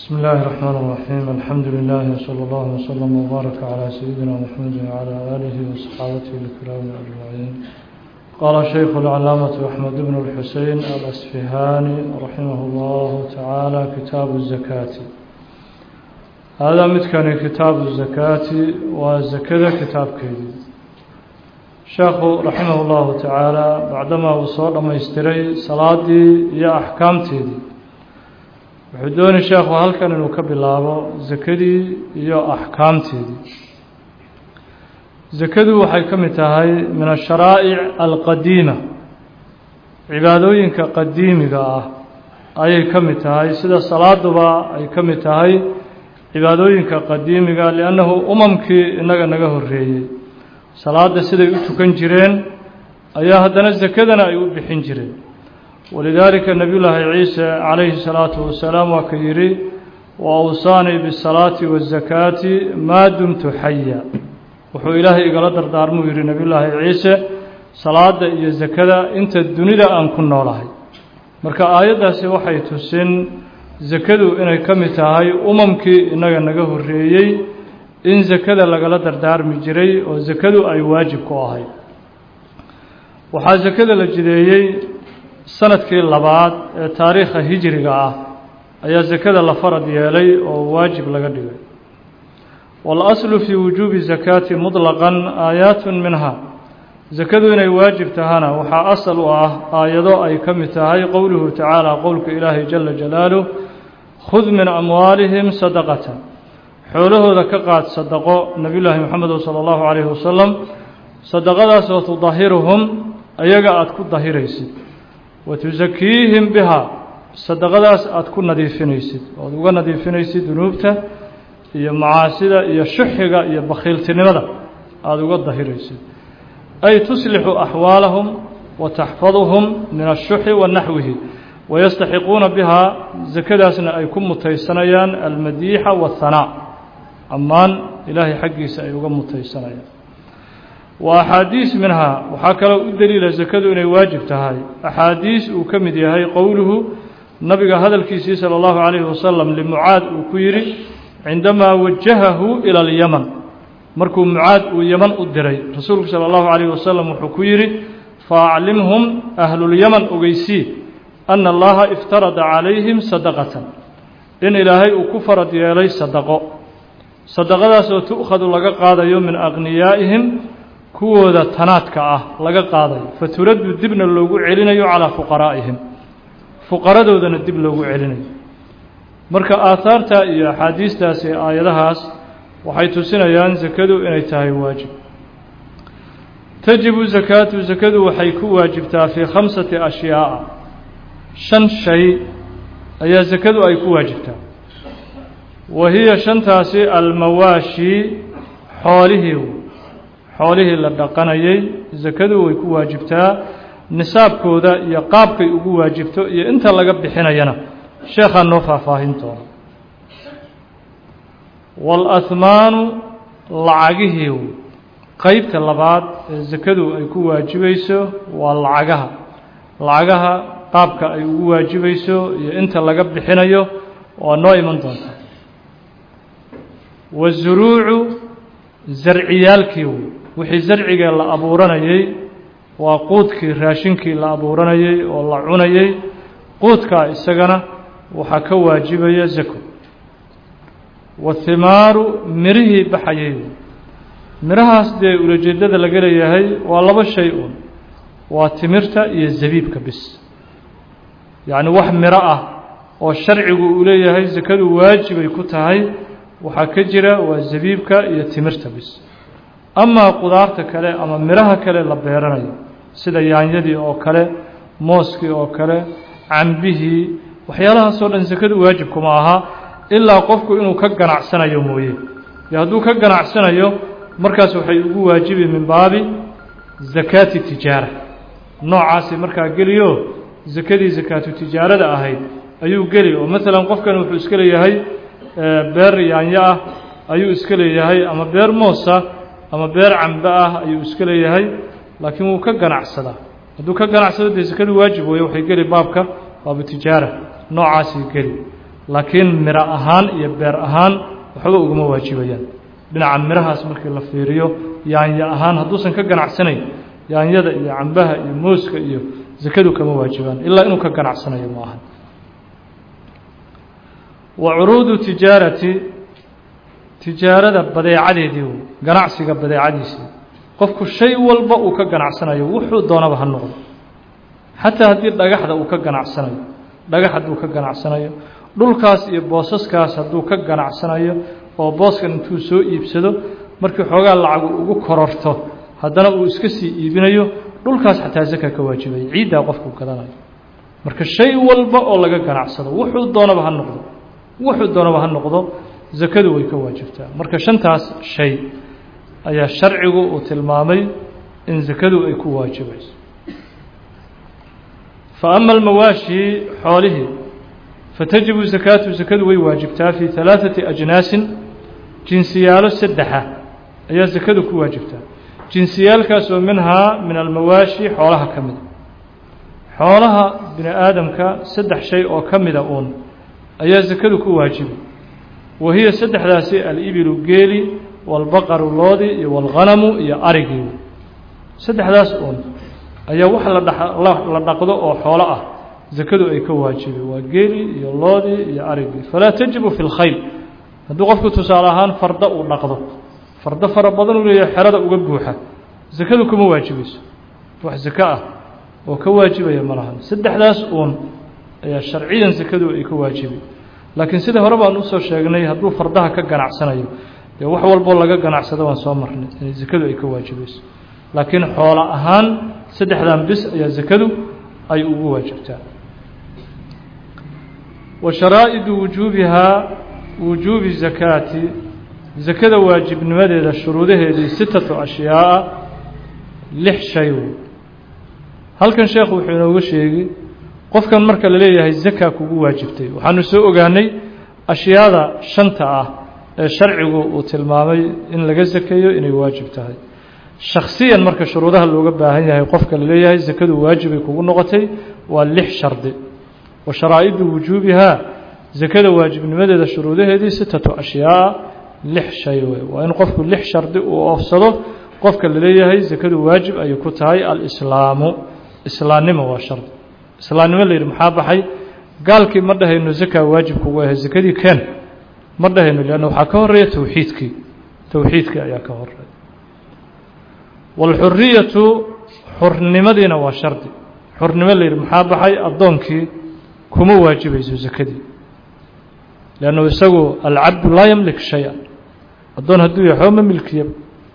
بسم الله الرحمن الرحيم الحمد لله وصلى الله وسلم وبارك على سيدنا محمد وعلى آله وصحابته الكرام أجمعين قال الشيخ العلامة أحمد بن الحسين الأسفهاني رحمه الله تعالى كتاب الزكاة هذا متكن كتاب الزكاة والزكاة كتاب كيدي الشيخ رحمه الله تعالى بعدما وصل ما يستري صلاتي يا أحكامتي wuxuu dooni sheekhu halkan inuu ka bilaabo sakadii iyo axkaamteedii sakadu waxay ka mid tahay min asharaa'ic alqadiima cibaadooyinka qadiimiga ah ayay ka mid tahay sida salaaduba ay ka mid tahay cibaadooyinka qadiimiga liannahu umamkii innaga naga horreeyey salaadda siday u tukan jireen ayaa haddana sakadana ay u bixin jireen walidaalika nebiy llaahi ciise calayhi salaatu wasalaam waa ka yidhi wa awsaanii bisalaati waazakaati maa dumtu xaya wuxuu ilaahay igala dardaarmuu yidhi nebiyullaahi ciise salaadda iyo sakada inta dunida aan ku noolahay marka aayaddaasi waxay tusin sakadu inay ka mid tahay umamkii innaga naga horreeyey in sakada lagala dardaarmi jiray oo sakadu ay waajib ku ahayd waxaa sakada la jideeyey sanadkii labaad ee taariikha hijriga ah ayaa sakada la farad yeelay oo waajib laga dhigay waalaslu fii wujuubi zakaati muطlaqan aayaatun minha sakadu inay waajib tahana waxaa asal u ah aayado ay ka mid tahay qowluhu tacaala qowlka ilaahay jala jalaaluh khud min amwaalihim sadaqata xoolahooda ka qaad sadaqo nebiy llaahi moxamed sala allahu calayhi wasalam sadaqadaasoo tudahiruhum ayaga aada ku dahiraysid watusakiihim bihaa sadaqadaas aada ku nadiifinaysid oad uga nadiifinaysid dunuubta iyo macaasida iyo shuxiga iyo bakhiiltinimada aada uga dahiraysid ay tuslixu axwaalahum wa taxfaduhum min ashuxi wa naxwihi wayastaxiquuna bihaa sakadaasna ay ku mutaysanayaan almadiixa wahanaa ammaan ilaahay xaggiisa ay uga mutaysanayaan wa axaadiis minhaa waxaa kaloo u deliila sakadu inay waajib tahay axaadiis uu ka mid yahay qowluhu nabiga hadalkiisii sala allahu calayhi wasalam limucaad uu ku yidhi cindamaa wajahahu ila alyaman markuu mucaad uu yeman u diray rasuulku sala allahu calayhi wasalam wuxuu ku yidhi faaclimhum ahlulyaman ogeysii ana allaha iftarada calayhim sadaqatan in ilaahay uu ku farad yeelay sadaqo sadaqadaasoo tu'khadu laga qaadayo min aqniyaa'ihim kuwooda tanaadka ah laga qaadayo faturaddu dibna loogu celinayo calaa fuqaraa'ihim fuqaradoodana dib loogu celinayo marka aahaarta iyo axaadiistaas ee aayadahaas waxay tusinayaan sakadu inay tahay waajib tajibu sakaatu sakadu waxay ku waajibtaa fii khamsati ashyaa'a shan shay ayaa sakadu ay ku waajibtaa wa hiya shantaasi almawaashi xoolihii xoolihii la dhaqanayay sakadu way ku waajibtaa nisaabkooda iyo qaabkay ugu waajibto iyo inta laga bixinayana sheekhaa noo faahfaahin doona waalahmaanu lacagihii qeybta labaad ee sakadu ay ku waajibayso waa lacagaha lacagaha qaabka ay ugu waajibayso iyo inta laga bixinayo waa noo iman doonta wazuruucu zarciyaalkii wixii zarcigee la abuuranayay waa quudkii raashinkii la abuuranayay oo la cunayay quudkaa isagana waxaa ka waajibaya zako wathimaaru mirihii baxayay mirahaas dee ulajeedada laga leeyahay waa laba shay uun waa timirta iyo zabiibka bis yacni wax miro ah oo sharcigu uu leeyahay sakadu waajibay ku tahay waxaa ka jira waa zabiibka iyo timirta bis amaa qudaarta kale ama miraha kale la beeranayo sida yaanyadii oo kale mooskii oo kale cambihii waxyaalahaasoo dhan sakadu waajib kuma aha ilaa qofku inuu ka ganacsanayo mooye yo hadduu ka ganacsanayo markaas waxay ugu waajibi min baabi zakaati tijaara noocaasi markaa geliyo sakadii sakaatu tijaarada ahayd ayuu geli oo maalan qofkan wuxuu iska leeyahay beer yaanyo ah ayuu iska leeyahay ama beer moosa ama beer cambe ah ayuu iska leeyahay laakiin wuu ka ganacsadaa hadduu ka ganacsado dee sakadu waajib weeye waxay geli baabka baabu tijaara noocaasii geli laakiin miro ahaan iyo beer ahaan waxba ugama waajibayaan dhinaca mirahaas markii la fiiriyo yaanya ahaan hadduusan ka ganacsanayn yaanyada iyo cambaha iyo mooska iyo sakadu kama waajibaan ilaa inuu ka ganacsanayo ma ahan wa curuudu tijaarati tijaarada badeecadeedii wey ganacsiga badeecadiisii qofku shay walba uu ka ganacsanayo wuxuu doonaba ha noqdo xataa haddii dhagaxda uu ka ganacsanayo dhagax hadduu ka ganacsanayo dhulkaas iyo boosaskaas hadduu ka ganacsanayo oo booskan intuu soo iibsado markii xoogaa lacagu ugu kororto haddana uu iska sii iibinayo dhulkaas xataa zaka ka waajibaya ciiddaa qofku gadanayo marka shay walba oo laga ganacsado wuxuu doonaba ha noqdo wuxuu doonaba ha noqdo zakadu way ka waajibtaa marka shantaas shay ayaa sharcigu uu tilmaamay in zakadu ay ku waajibayso fa ama almawaashi xoolihii fatajibu zakaatu zakadu way waajibtaa fii halaaثati ajnaasin jinsiyaalo saddexa ayaa zakadu ku waajibtaa jinsiyaalkaas oo minhaa min almawaashi xoolaha ka mida xoolaha bini aadamka saddex shay oo ka mida uun ayaa zakadu ku waajibi wa hiya saddexdaasi alibilu geeli walbaqaru loodi iyo walghanamu iyo arigii saddexdaas uun ayaa wax la dhaqdo oo xoolo ah zakadu ay ka waajibi waa geeli iyo loodii iyo arigii falaa tajibu fi lkhayl hadduu qofku tusaale ahaan farda uu dhaqdo fardo fara badan uu leeyahay xerada uga buuxa zakadu kuma waajibayso wax zako ah oo ka waajibaya ma lahan saddexdaas uun ayaa sharciyan zakadu ay ka waajibi laakiin sida hore baan usoo sheegnay hadduu fardaha ka ganacsanayo dee wax walboo laga ganacsado waan soo marnay inay zakadu ay ka waajibayso laakiin xoolo ahaan saddexdan bis ayaa zakadu ay ugu waajibtaa wa sharaa'idu wujuubihaa wujuubi zakaati zakada waajibnimadeeda shuruudaheedii sitatu ashyaa'a lix shay wey halkan sheekhu wuxuu inooga sheegi qofkan marka la leeyahay zaka kugu waajibtay waxaanu soo ogaanay ashyaada shanta ah ee sharcigu uu tilmaamay in laga zakeeyo inay waajib tahay shakhsiyan marka shuruudaha looga baahan yahay qofka la leeyahay zakadu waajibay kugu noqotay waa lix shardi wa sharaa'idu wujuubihaa zakada waajibnimadeeda shuruudaheedii sitatu ashyaa lix shay wey waa in qofku lix shardi uu oofsado qofka la leeyahay zakadu waajib ayay ku tahay alislaamu islaannimo waa shardi islaannimo la yidhi maxaa baxay gaalkii ma dhahayno zakaa waajib kugu ahay zakadii keen ma dhahayno leanna waxaa ka horeeya towxiidkii towxiidkii ayaa ka horeeya waalxuriyatu xurnimadiina waa shardi xurnimo la yidhi maxaa baxay addoonkii kuma waajibayso zakadii leannu isagu alcabdu laa yamlik shay-a addoon hadduu yahay xoo ma milkiyaba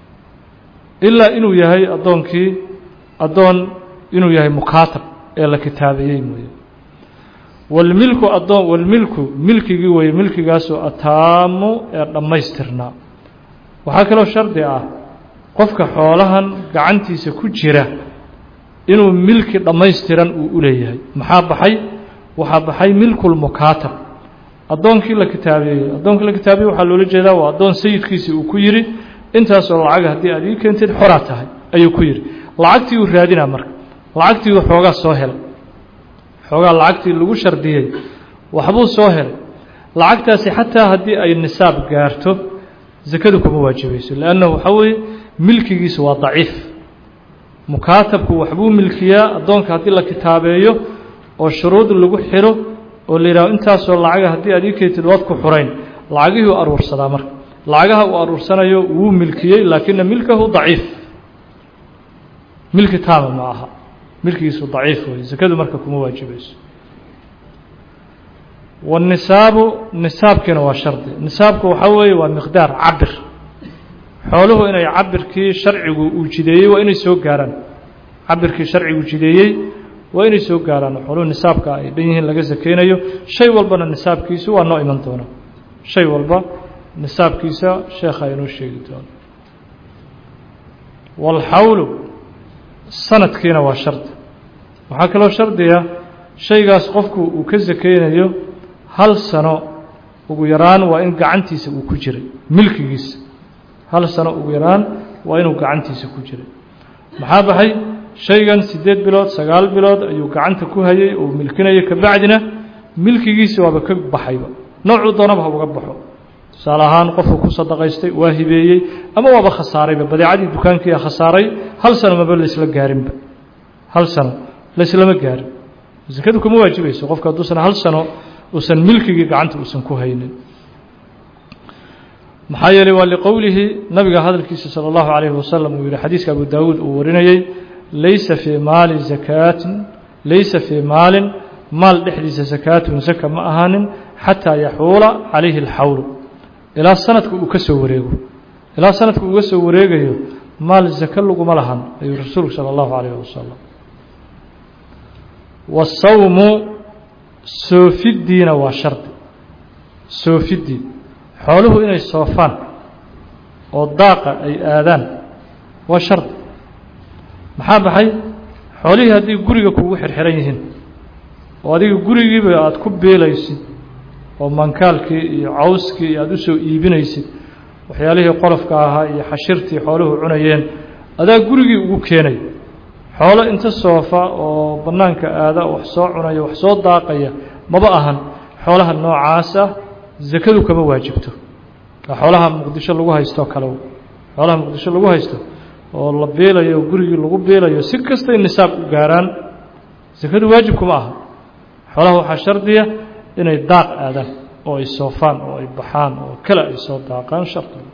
ilaa inuu yahay addoonkii addoon inuu yahay mukaatab ee la kitaabeeyey mooye walmilku addoon walmilku milkigii weeye milkigaasoo ataamu ee dhammaystirnaa waxaa kaloo shardi ah qofka xoolahan gacantiisa ku jira inuu milki dhammaystiran uu u leeyahay maxaa baxay waxaa baxay milkulmukaatab addoonkii la kitaabeeyey addoonkii la kitaabeeyey waxaa loola jeedaa waa addoon sayidkiisii uu ku yidhi intaasoo lacaga haddii aad ii keentid xoraa tahay ayuu ku yidhi lacagtii uu raadinaa marka lacagtii uu xoogaa soo helay xoogaa lacagtii lagu shardiyey waxbuu soo helay lacagtaasi xataa haddii ay nisaab gaarto zakadu kuma waajibayso leannahu waxaa weeye milkigiisu waa daciif mukaatabku waxbuu milkiyaa addoonka haddii la kitaabeeyo oo shuruud lagu xiro oo la yidhaho intaasoo lacaga haddii aad ii keentid waad ku xurayn lacagihii u aruursadaa marka lacagaha uu aruursanayo wuu milkiyey laakina milkahu daciif milki taama ma aha milkigiisu daciif wey zakadu marka kuma waajibayso wanisaabu nisaabkiina waa shardi nisaabku waxaa weeye waa miqdaar cabir xooluhu inay cabirkii sharcigu uu jideeyey waa inay soo gaaraan cabirkii sharcigu jideeyey waa inay soo gaaraan xooluhu nisaabka ay dhan yihiin laga sakeynayo shay walbana nisaabkiisu waa noo iman doona shay walba nisaabkiisa sheekha inoo sheegi doono waalxawlu sanadkiina waa shardi waxaa kaloo shardiga shaygaas qofku uu ka sakeynayo hal sano ugu yaraan waa in gacantiisa uu ku jiray milkigiisa hal sano ugu yaraan waa inuu gacantiisa ku jiray maxaa baxay shaygan siddeed bilood sagaal bilood ayuu gacanta ku hayay oo milkinaya kabacdina milkigiisa waaba ka baxayba noocuu doonaba ha uga baxo tusaale ahaan qofku ku sadaqaystay waa hibeeyey ama waaba khasaarayba badeecadii dukaankiia khasaaray hal sano maba laysla gaarinba hal sano layslama gaarin sakadu kuma waajibayso qofka hadduusan hal sano uusan milkigii gacanta uusan ku haynin maxaa yeelay waa liqowlihi nabiga hadalkiisa salى اllahu عalayhi wasalam uu yihi xadiiska abu daawuud uu warinayey laysa fii maali zakaatin laysa fii maalin maal dhexdiisa sakaatun saka ma ahaanin xataa yaxuula calayhi اlxawlu ilaa sanadka uu ka soo wareego ilaa sanadka uga soo wareegayo maal zaka laguma lahan ayuu rasuulku salى اllahu عalayh wasalam wasawmu soofidiina waa shardi soofidii xooluhu inay soofaan oo daaqa ay aadaan waa shardi maxaa baxay xoolihii haddii guriga kugu xirxiran yihiin oo adiga gurigiiba aada ku beelaysid oo mankaalkii iyo cawskii iyo aada usoo iibinaysid waxyaalihii qolofka ahaa iyo xashirtii xooluhu cunayeen adaa gurigii ugu keenay xoolo inta soofa oo bannaanka aada wax soo cunaya wax soo daaqaya maba ahan xoolaha noocaas ah zakadu kama waajibto waa xoolaha muqdisho lagu haysto kale xoolaha muqdisho lagu haysto oo la beelayo oo gurigii lagu beelayo si kastay nisaab u gaaraan sakadu waajib kuma aha xoolaha waxaa shardiya inay daaq aadaan oo ay soofaan oo ay baxaan oo kale ay soo daaqaan shardiga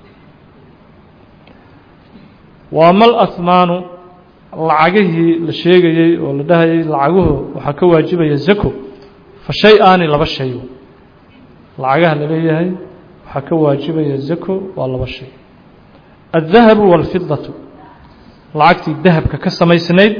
waa mal ahmaanu lacagihii la sheegayey oo la dhahayay lacaguhu waxaa ka waajibaya zako fa shay aani laba shay lacagaha la leeyahay waxaa ka waajibaya zako waa laba shay addahabu waalfidatu lacagtii dahabka ka samaysnayd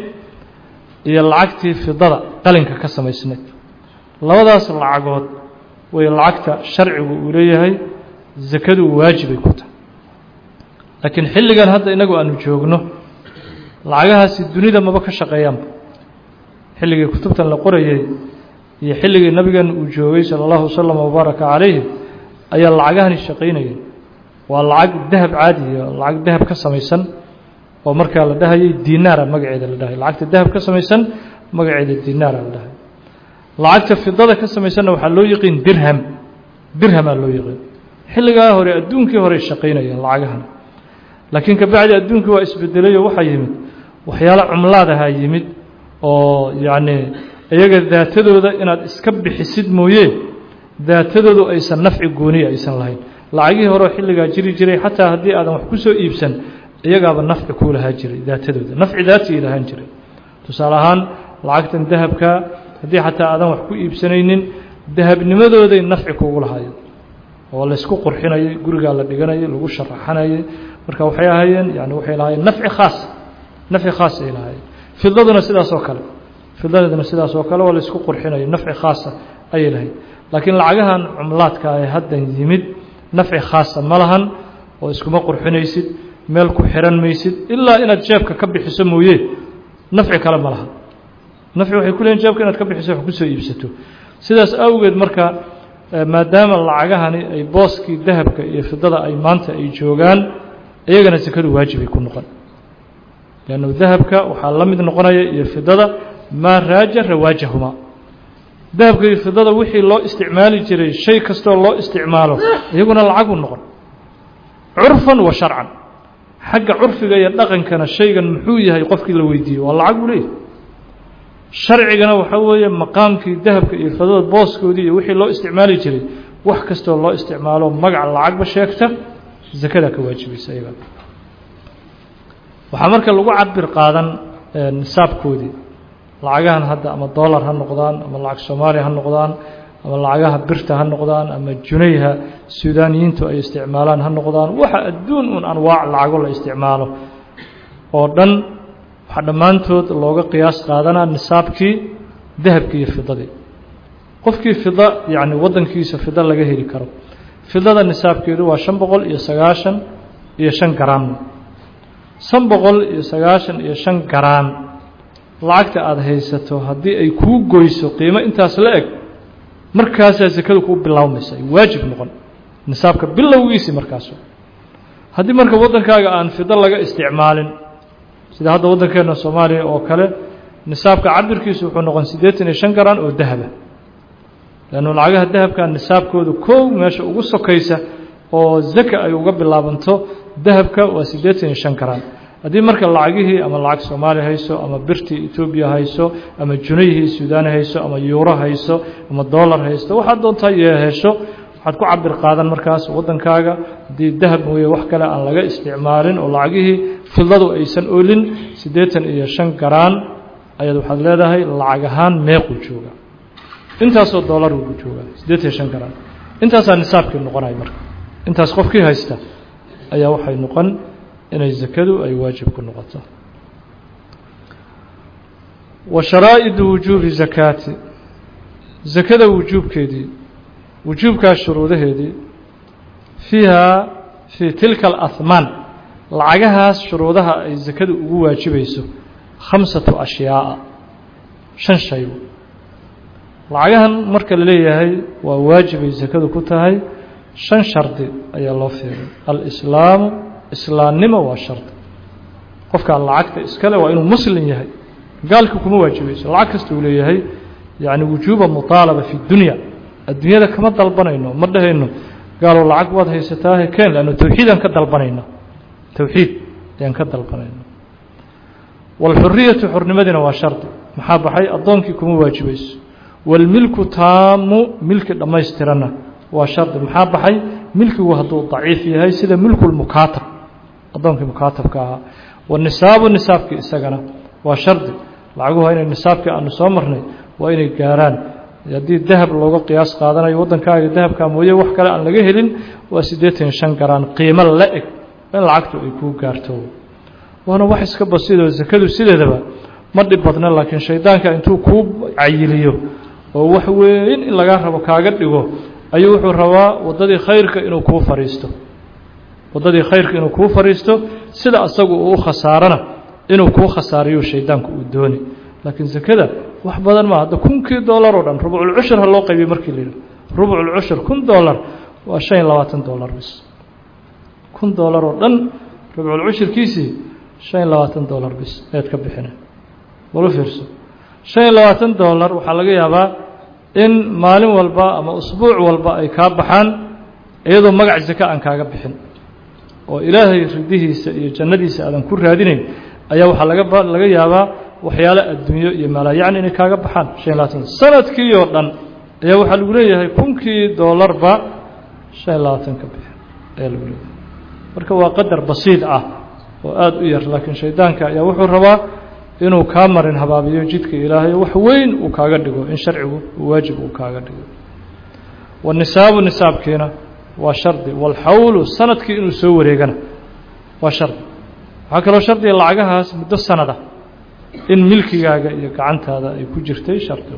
iyo lacagtii fidada qalinka ka samaysnayd labadaas lacagood way lacagta sharcigu uu leeyahay zakadu waajibay ku tahay laakiin xilligan hadda inagu aanu joogno lacagahaasi dunida maba ka shaqeeyaanba xilligii kutubtan la qorayay iyo xilligii nabigan uu joogay salى اllahu waslm wbaaraka calayhi ayaa lacagahani shaqaynayay waa lacag dahab caadiya lacag dahab ka samaysan oo markaa la dhahayay dinaara magaceeda la dhahay lacagta dahab ka samaysan magaceeda dinaara la dhahay lacagta fidada ka samaysanna waxaa loo yiqiin dirham dirhamaa loo yiqiin xilligaa hore adduunkii horey shaqaynayeen lacagahan laakiin kabacdi adduunkii waa isbedelayo waxaa yimid waxyaalo cumlaadahaa yimid oo yacni iyaga daatadooda inaad iska bixisid mooye daatadoodu aysan nafci gooniya aysan lahayn lacagihii horeo xilligaa jiri jiray xataa haddii aadan wax ku soo iibsan iyagaaba nafci kuu lahaa jiray daatadooda nafci daatigii lahaan jiray tusaale ahaan lacagtan dahabka haddii xataa aadan wax ku iibsanaynin dahabnimadooday nafci kuugu lahaayeen oo laysku qurxinayay gurigaa la dhiganayay lagu sharaxanayay marka waxay ahaayeen yani waxay lahaayeen nafci khaas nafci khaas ay lahaayeen fidaduna sidaas oo kale fidadeeduna sidaas oo kale waa laysku qurxinayo nafci khaasa ayay lahayd laakiin lacagahan cumlaadka ee haddan yimid nafci khaasa ma lahan oo iskuma qurxinaysid meel ku xiran maysid ilaa inaad jeebka ka bixiso mooye nafci kale ma laha nafci waxay ku leeyiin jeebka inaad ka bixiso wax kusoo iibsato sidaas awgeed marka maadaama lacagahani ay booskii dahabka iyo fidada ay maanta ay joogaan iyagana sakadu waajibay ku noqon leannu dahabka waxaa la mid noqonaya iyo fidada maa raaja rawaajahumaa dahabka iyo fidada wixii loo isticmaali jiray shay kastoo loo isticmaalo iyaguna lacagu noqon curfan wa sharcan xagga curfiga iyo dhaqankana shaygan muxuu yahay qofkii la weydiiyo waa lacag buu leeyahy sharcigana waxaa weeye maqaamkii dahabka iyo fidada booskoodii iyo wixii loo isticmaali jiray wax kastoo loo isticmaalo magac lacagba sheegta zakadaa ka waajibaysa iyaga waxaa marka lagu cabir qaadan nisaabkoodii lacagahan hadda ama dollar ha noqdaan ama lacag soomaaliya ha noqdaan ama lacagaha birta ha noqdaan ama junayha suudaaniyiintu ay isticmaalaan ha noqdaan waxa adduun un anwaac lacago la isticmaalo oo dhan waxaa dhammaantood looga qiyaas qaadanaa nisaabkii dahabkii iyo fidadii qofkii fida yacni waddankiisa fida laga heli karo fidada nisaabkeedu waa shan boqol iyo sagaashan iyo shan garaam shan boqol iyo sagaashan iyo shan garaam lacagta aada haysato haddii ay kuu goyso qiimo intaas la eg markaasaa sakadu kuu bilaabmaysa ay waajib noqon nisaabka bilowgiisii markaasu haddii marka waddankaaga aan fido laga isticmaalin sida hadda waddankeena soomaaliya oo kale nisaabka cabirkiisu wuxuu noqon siddeetan iyo shan garaan oo dahaba leannu lacagaha dahabka nisaabkooda kow meesha ugu sokaysa oo zaka ay uga bilaabanto dahabka waa siddeetan iyo shan karaan haddii marka lacagihii ama lacag soomaaliya hayso ama birtii etoobiya hayso ama junayhii suudaan hayso ama yuuro hayso ama dollar haysto waxaad doontaa iyo hesho waxaad ku cabir qaadan markaas waddankaaga haddii dahab mooye wax kale aan laga isticmaalin oo lacagihii fidladu aysan olin siddeetan iyo shan garaan ayaad waxaad leedahay lacag ahaan meequu jooga intaasoo dollar uu ku joogaa siddeetan iyo shan garaan intaasaa nisaabkii noqonaya marka intaas qofkii haysta ayaa waxay noqon inay zakadu ay waajib ku noqoto wa sharaa'idu wujuubi zakaati zakada wujuubkeedii wujuubkaas shuruudaheedii fiiha fii tilka alahmaan lacagahaas shuruudaha ay zakadu ugu waajibayso khamsatu ashyaa'a shan shay lacagahan marka la leeyahay waa waajibay zakadu ku tahay shan shardi ayaa loo fiiray alislaamu islaamnimo waa shardi qofkaan lacagta iskale waa inuu muslim yahay gaalka kuma waajibayso lacag kasta uu leeyahay yacni wujuuba mutaalaba fi dunya adduunyada kama dalbanayno ma dhahayno gaalow lacag waad haysataahe keen leanno towxiidaan ka dalbanayna towxiid ayaan ka dalbanayna waalxuriyatu xornimadiina waa shardi maxaa baxay addoonkii kuma waajibayso waalmilku taamu milki dhammaystiranna waa shardi maxaa baxay milkigu hadduu daciif yahay sida milkulmukaatab addoonkii mukaatabka ahaa wanisaabu nisaabkii isagana waa shardi lacaguhu inay nisaabkii aanu soo marnay waa inay gaaraan haddii dahab looga qiyaas qaadanayo waddankaaga dahabkaa mooye wax kale aan laga helin waa siddeetan shan garaan qiimo la eg in lacagtu ay kuu gaarto waana wax iska basiidoo sakadu sideedaba ma dhib badna laakiin shaydaanka intuu kuu cayiliyo oo wax weyn in lagaa rabo kaaga dhigo ayuu wuxuu rabaa waddadii khayrka inuu kuu fadhiisto waddadii khayrka inuu kuu fadhiisto sida asagu uu u khasaarana inuu kuu khasaariyo shaydaanku uu dooni laakiin sakada wax badan maa hadda kunkii dollar oo dhan rubculcushur ha loo qaybiyo markii la yidhi rubculcushur kun dollar waa shan iyo labaatan dollar bis kun dollar oo dhan rubculcushurkiisii shan iyo labaatan dollar bis ayaad ka bixina walu fiirso shan iyo labaatan dollar waxaa laga yaabaa in maalin walba ama usbuuc walba ay kaa baxaan iyadoo magac zaka aan kaaga bixin oo ilaahay ridihiisa iyo jannadiisa aadan ku raadinayn ayaa waxaa laga laga yaabaa waxyaalo adduunyo iyo malaayacni inay kaaga baxaan shan iyo labaatan sanadkii oo dhan ayaa waxaa lagu leeyahay kunkii dollarba shan iyo labaatan ka bixin ayaa lagu leeyahay marka waa qadar basiid ah oo aada u yar laakiin shaydaanka ayaa wuxuu rabaa inuu kaa marin habaabiyo jidka ilaahay wax weyn uu kaaga dhigo in sharcigu waajib uu kaaga dhigo wanisaabu nisaabkiina waa shardi walxawlu sanadkii inuu soo wareegana waa shardi waxaa kaloo shardiga lacagahaas muddo sanada in milkigaaga iyo gacantaada ay ku jirtay shardi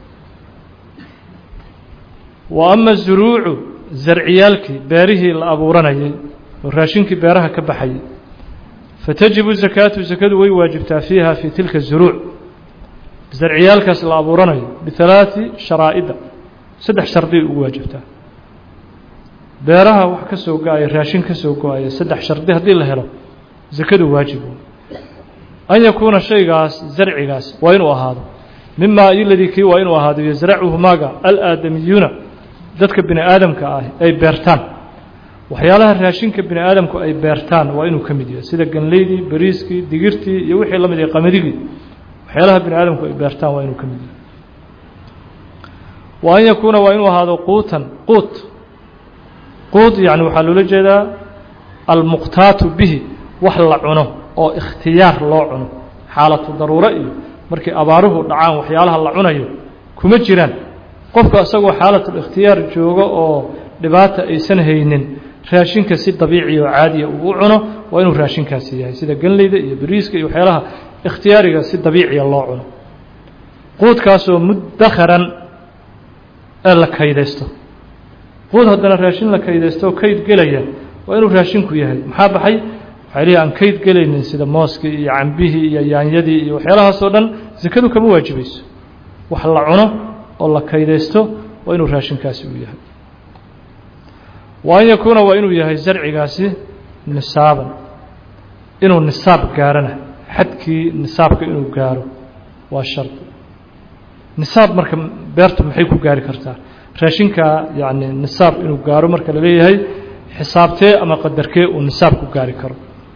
wa ama zuruucu zarciyaalkii beerihii la abuuranayay oo raashinkii beeraha ka baxayay fatajibu zakaatu zakadu way waajibtaa fiiha fii tilka zuruuc zarciyaalkaas la abuuranayo bihalaaثi sharaa'ida saddex shardiay ugu waajibtaa beeraha wax ka soo go-aya raashin ka soo go-aya saddex shardi haddii la helo zakadu waajib an yakuuna shaygaas zarcigaas waa inuu ahaado mimaa iladii kii waa inuu ahaado yasracuhu maaga alaadamiyuuna dadka bini aadamka ah ay beertaan waxyaalaha raashinka bini aadamku ay beertaan waa inuu ka mid yahay sida ganleydii bariiskii digirtii iyo wixii la mid yahay qamadigii waxyaalaha bini aadamku ay beertaan waa inuu ka mid yahay wa an yakuuna waa inuu ahaado quutan quut quut yani waxaa loola jeedaa almuqtaatu bihi wax la cuno oo ikhtiyaar loo cuno xaalatu daruuro iyo markii abaaruhu dhacaan waxyaalaha la cunayo kuma jiraan qofka isagoo xaalatulikhtiyaar joogo oo dhibaata aysan haynin raashinka si dabiici oo caadiya uu u cuno waa inuu raashinkaasi yahay sida ganleyda iyo bariiska iyo waxyaalaha ikhtiyaariga si dabiiciya loo cuno quudkaasoo mudakharan ee la kaydaysto quud haddana raashin la kaydaysto oo kayd gelaya waa inuu raashinku yahay maxaa baxay waxay leeyihi aan kayd gelaynin sida mooskii iyo cambihii iyo yaanyadii iyo waxyaalahaasoo dhan sakadu kama waajibayso wax la cuno oo la kaydaysto waa inuu raashinkaasi uu yahay wa an yakuuna waa inuu yahay zarcigaasi nisaaban inuu nisaab gaarana xadkii nisaabka inuu gaaro waa shardi nisaab marka beertu maxay ku gaari kartaa raashinkaa yacni nisaab inuu gaaro marka la leeyahay xisaabtee ama qadarkee uu nisaab ku gaari karo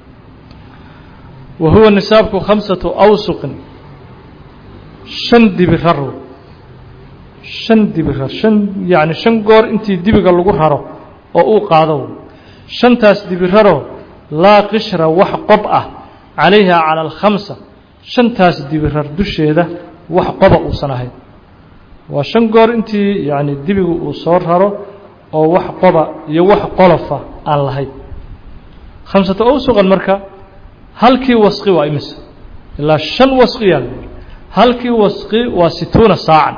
wa huwa nisaabku khamsatu awsuqin shan dibirar shan dibirar shan yacni shan goor intii dibiga lagu raro oo uu qaado shantaas dibiraroo laa qishra wax qob ah calayha cala alkhamsa shantaas dibirar dusheeda wax qoba uusan ahayn waa shan goor intii yacni dibigu uu soo raro oo wax qoba iyo wax qolofa aan lahayn khamsata awsuqan marka halkii wasqi waa imisa ilaa shan wasqiyaa la halkii wasqi waa situuna saacan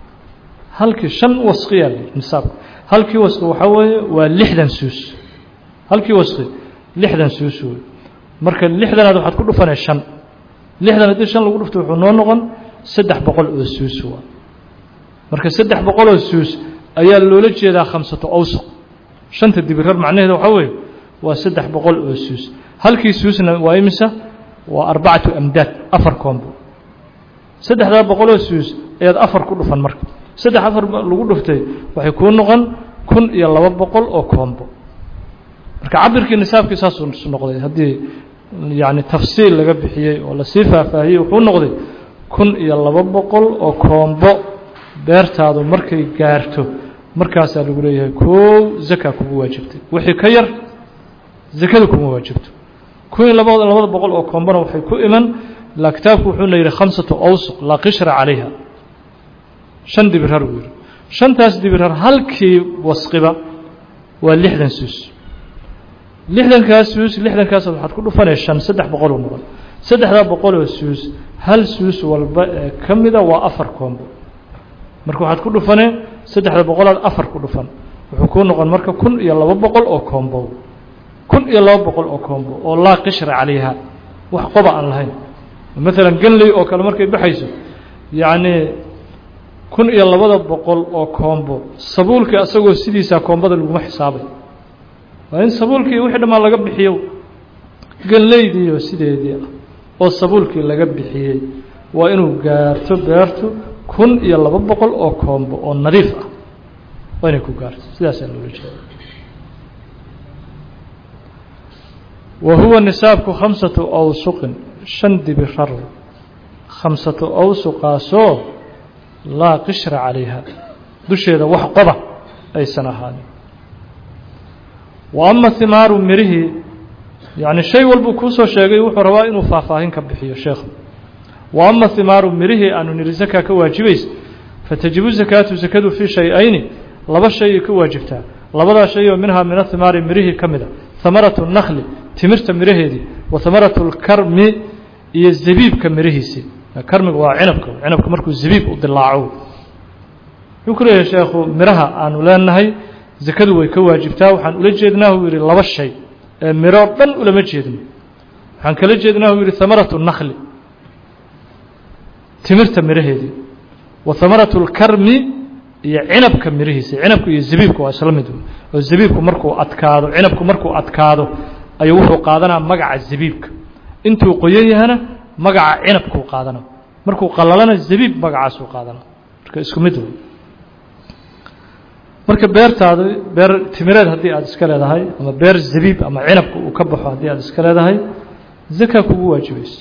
halkii shan wasqiyaa la nisaabka halkii wasqi waxaa weeye waa lixdan suus halkii wasqi lixdan suus wey marka lixdanaad waxaad ku dhufanay shan lixdan haddii shan lagu dhufto wuxuu noo noqon saddex boqol oo suus waa marka saddex boqol oo suus ayaa loola jeedaa khamsato awsuq shanta dibirar macnaheeda waxaa weeye waa saddex boqol oo suus halkii suusna waa imisa waa arbacatu amdaad afar koombo saddexdaa boqoloo suus ayaad afar ku dhufan marka saddex afar lagu dhuftay waxay kuu noqon kun iyo laba boqol oo koombo marka cabirkii nisaabkii saasuu noqday haddii yacni tafsiil laga bixiyey oo lasii faahfaahiyey wuxuu noqday kun iyo laba boqol oo koombo beertaadu markay gaarto markaasaa lagu leeyahay koow zaka kugu waajibtay wixii ka yar zakada kuma waajibto kun iyo laba labada boqol oo koombona waxay ku iman ilaa kitaabku wuxuuna yidhi khamsatu awsuq laa qishra calayha shan dibirar buu yidhi shantaas dibirar halkii wasqiba waa lixdan suus lixdankaas suus lixdankaas waxaad ku dhufanay shan saddex boqoloo noqon saddexdaa boqoloo suus hal suus walba ee ka mida waa afar koombo marka waxaad ku dhufanee saddexda boqolaad afar ku dhufan wuxuu kuu noqon marka kun iyo laba boqol oo koombo kun iyo laba boqol oo koombo oo laa qishra calayha wax qoba aan lahayn maalan ganley oo kale markay baxayso yacnii kun iyo labada boqol oo koombo sabuulkii asagoo sidiisaa koombada laguma xisaabay waa in sabuulkii wixii dhammaan laga bixiyo ganleydiiyo sideedii ah oo sabuulkii laga bixiyey waa inuu gaarto beertu kun iyo laba boqol oo koombo oo nadiif ah waa inay ku gaarto sidaasaa loola jeeda wa huwa nisaabku khamsatu awsuqin shan dibirar khamsatu awsuqaasoo laa qishra calayha dusheeda wax qoba aysan ahaanin wa ama himaaru mirihii yacni shay walbuu kuusoo sheegay wuxuu rabaa inuu faahfaahin ka bixiyo sheekhu wa ama himaaru mirihii aanu niri zakaa ka waajibaysa fatajibu zakaatu zakadu fii shay-ayni laba shayay ka waajibtaa labadaa shay oo minhaa min ahimaari mirihii ka mida hamaratu nakli timirta miraheedii wa hamaratu lkarmi iyo zabiibka mirihiisii karmiga waa cinabka cinabka markuu zabiib u dilaaco wuxuu ku leeyahay sheekhu miraha aanu leenahay zakadu way ka waajibtaa waxaan ula jeednaa uu yidhi laba shay ee miro dhan ulama jeedno waxaan kala jeednaa uu yidhi hamaratu nakli timirta miraheedii wa hamaratu lkarmi iyo cinabka mirihiisa cinabka iyo zabiibka waa isla mid oo zabiibku markuu adkaado cinabku markuu adkaado ayuu wuxuu qaadanaa magaca zabiibka intuu qoyan yahana magaca cinabkuu qaadana markuu qalalana zabiib magacaasuu qaadana marka isku mid wey marka beertaada beer timireed haddii aada iska leedahay ama beer zabiib ama cinabka uu ka baxo haddii aada iska leedahay zaka kugu waajibayso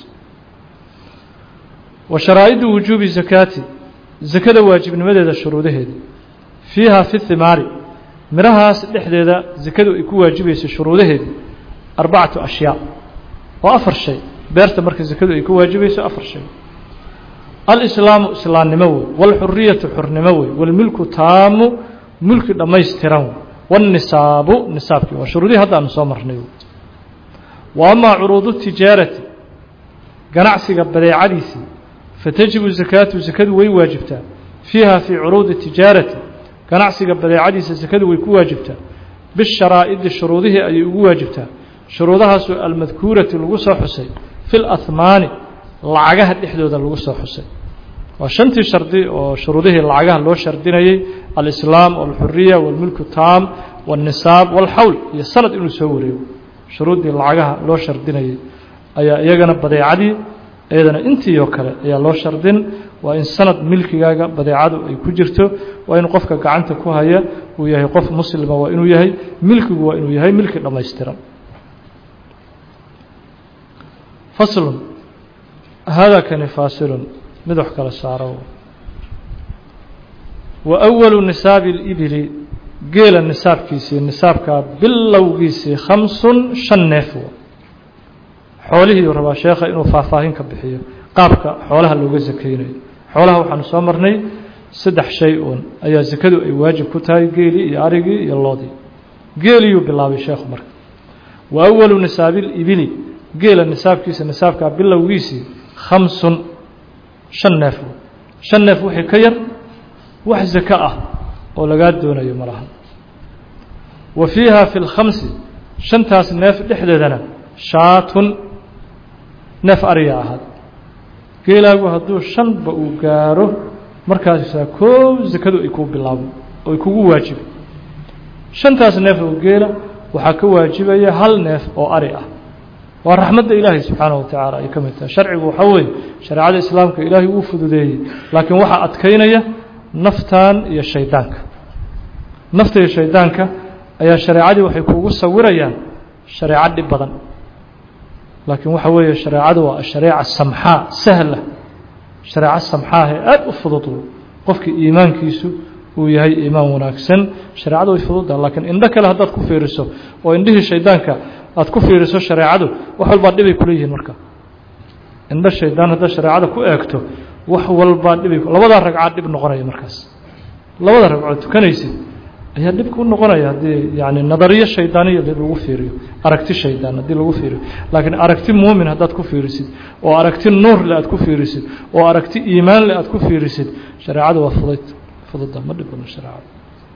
wa sharaa'idu wujuubi zakaati zakada waajibnimadeeda shuruudaheeda fiiha fi himaari mirahaas dhexdeeda zakadu ay ku waajibayso shuruudaheeda arbacatu ashyaa oo afar shay beerta marka zakadu ay ku waajibayso afar shay alislaamu islaamnimo wey wاlxuriyatu xurnimo wey wاlmilku taamu mulki dhammaystiran wey wاlnisaabu nisaabkii waa shuruudihii hadda aanu soo marnay wa amaa curuudu tijaarati ganacsiga badeecadiisii fatajibu zakaatu zakadu way waajibtaa fiiha fii curuudi tijaarati ganacsiga badeecadiisa zakadu way ku waajibtaa bisharaa'idi shuruudihii ayay ugu waajibtaa shuruudahaasoo almadkuurati lagu soo xusay fi lahmaani lacagaha dhexdooda lagu soo xusay waa shantii shardi oo shuruudihii lacagaha loo shardinayey alislaam walxuriya walmilku taam walnisaab walxawl iyo sanad inuu soo wareego shuruuddii lacagaha loo shardinayey ayaa iyagana badeecadii iyadana intii oo kale ayaa loo shardin waa in sanad milkigaaga badeecadu ay ku jirto waa in qofka gacanta ku haya uu yahay qof muslima waa inuu yahay milkigu waa inuu yahay milki dhammaystiran faslun hada kani faasilun mid wax kala saaro wa أwalu nisaabi اlibili geela nisaabkiisii nisaabkaa bilowgiisii khamsun shan neef xoolihii rabaa sheekha inuu faahfaahin ka bixiyo qaabka xoolaha looga sakeynayo xoolaha waxaanu soo marnay saddex shay uun ayaa sakadu ay waajib ku tahay geelii iyo arigii iyo loodii geeliyuu bilaabay sheekhu marka wa awalu nisaabi libili geela nisaabkiisa nisaabkaa bilowgiisii khamsun shan neef shan neef wixii ka yar wax zako ah oo lagaa doonayo ma laha wa fiiha fi lkhamsi shantaas neef dhexdeedana shaatun neef ariya ahaad geelaagu hadduu shanba uu gaaro markaasaa koow sakadu ay kuu bilaabo oo ay kugu waajiba shantaas neef oo geela waxaa ka waajibaya hal neef oo ari ah waa raxmadda ilaahay subxaanahu watacaala ay ka mid tahay sharcigu waxaa weeye shareecada islaamka ilaahay wuu fududeeyey laakiin waxaa adkaynaya naftan iyo shaydaanka nafta iyo shaydaanka ayaa shareecadii waxay kuugu sawirayaan shareeco dhib badan laakiin waxa weeye shareecadu waa shareeca samxaa sahla shareeco samxaahe aada u fudud qofkii iimaankiisu uu yahay iimaan wanaagsan shareecadu way fududdaha laakiin indho kale haddaad ku fiiriso oo indhihii shaydaanka aad ku fiiriso shareecadu wax walbaa dhibay kula yihiin marka indho shaydaan haddaad shareecada ku eegto wax walbaa dhibay labadaa ragcaad dhib noqonaya markaas labada ragcood tukanaysid ayaa dhib ku noqonaya haddii yani nadariyo shaydaaniya lagu fiiriyo aragti shaydaan haddii lagu fiiriyo laakiin aragti muumin haddaad ku fiirisid oo aragti nuurle aad ku fiirisid oo aragti iimaanle aad ku fiirisid shareecada waa fudayd fududa ma dhib badno shareecada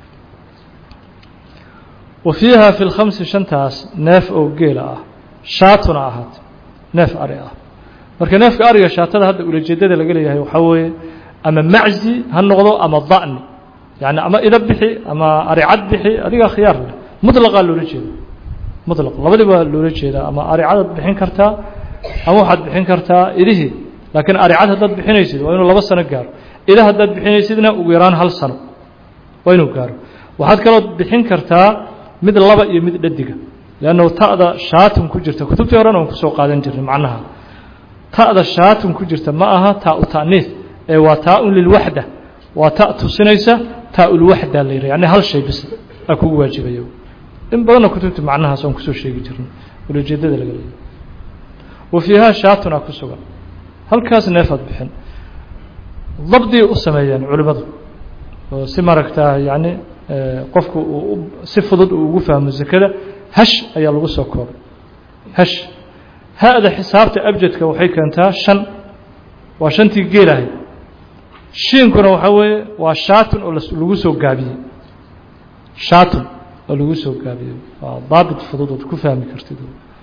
wa fiiha fi lkhamsi shantaas neef oo geela ah shaatuna ahaat neef ari ah marka neefka ariga shaatada hadda ulajeedada laga leeyahay waxaa weeye ama maczi ha noqdo ama da'ni yani ama ida bixi ama aricad bixi adigaa khiyaar leh muطlaqaa loola jeeda muطlaq labadiba loola jeedaa ama aricadaad bixin kartaa ama waxaad bixin kartaa idihii laakiin aricad haddaad bixinaysid waa inuu laba sano gaaro ida haddaad bixinaysidna ugu yaraan hal sano waa inuu gaaro waxaad kaloo bixin kartaa mid laba iyo mid dhadiga leannahu ta'da shaatun ku jirta kutubtii horena aan kusoo qaadan jirnay macnaha ta'da shaatun ku jirta ma aha taa-u ta'niis ee waa taa-un lilwaxda waa ta tusinaysa taa-ulwaxda la yidhah yani hal shay bis aa kugu waajibaya in badanna kutubta macnahaas aan kusoo sheegi jirnay ulajeedada laga leeyahy wa fiihaa shaatun aa ku sugan halkaas neefaad bixin dabdiay u sameeyeen culimmadu oo si maaragtaa yani qofku uu si fudud uu ugu fahmo zakada hash ayaa lagu soo koobay hash ha-da xisaabta abjadka waxay keentaa shan waa shantii geelahay shiinkuna waxaa weeye waa shaatun oo lagu soo gaabiyey shaatun oo lagu soo gaabiyey waa daabit fudud ood ku fahmi kartid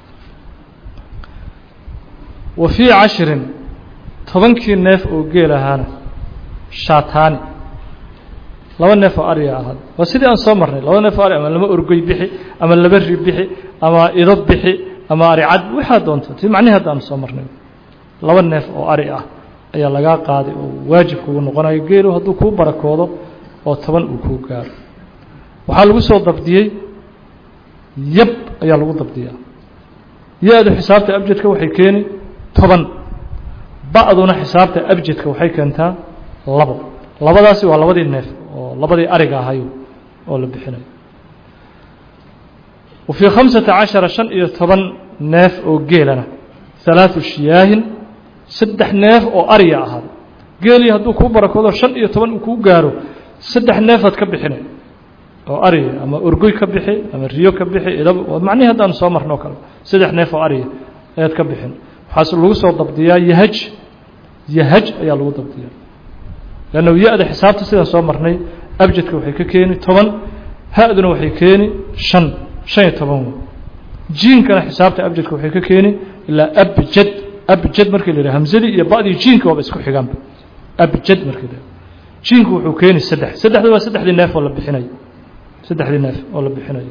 wa fii cashirin tobankii neef oo geel ahaana shaataani laba neef oo ariga ahaad waa sidii aan soo marnay laba neef oo ari ama laba orgoy bixi ama laba ri bixi ama ido bixi ama aricad waxaa doonto ti macnihi hadda aan soo marnay laba neef oo ari ah ayaa lagaa qaaday oo waajib kugu noqonayo geelu hadduu kuu barakoodo oo toban uu kuu gaaro waxaa lagu soo dabdiyey yab ayaa lagu dabdiyaa ya-du xisaabta abjadka waxay keeni toban ba-duna xisaabta abjadka waxay keentaa labo labadaasi waa labadii neef oo labadii ariga ahayo oo la bixinayo wa fii khamsata cashara shan iyo toban neef oo geelana halaatu shiyaahin saddex neef oo ariya ahaad geelii hadduu kuu barakoodo shan iyo toban uu kuu gaaro saddex neefaad ka bixinay oo ariya ama orgoy ka bixi ama riyo ka bixi idab macnihi haddaan soo marno o kale saddex neef oo ariya ayaad ka bixin waxaas lagu soo dabdiyaa yahaj yahaj ayaa lagu dabdiyaa leanna ya-da xisaabta sidaan soo marnay abjadka waxay ka keeni toban ha-duna waxay keeni shan shan iyo toban wey jiinkana xisaabta abjadka waxay ka keeni ilaa abjad abjad markii la yidhaha hamsadii iyo ba'dii jiinka waaba isku xigaanba abjad markii la jiinku wuxuu keeni saddex saddexda waa saddexdii neef oo la bixinayo saddexdii neef oo la bixinayo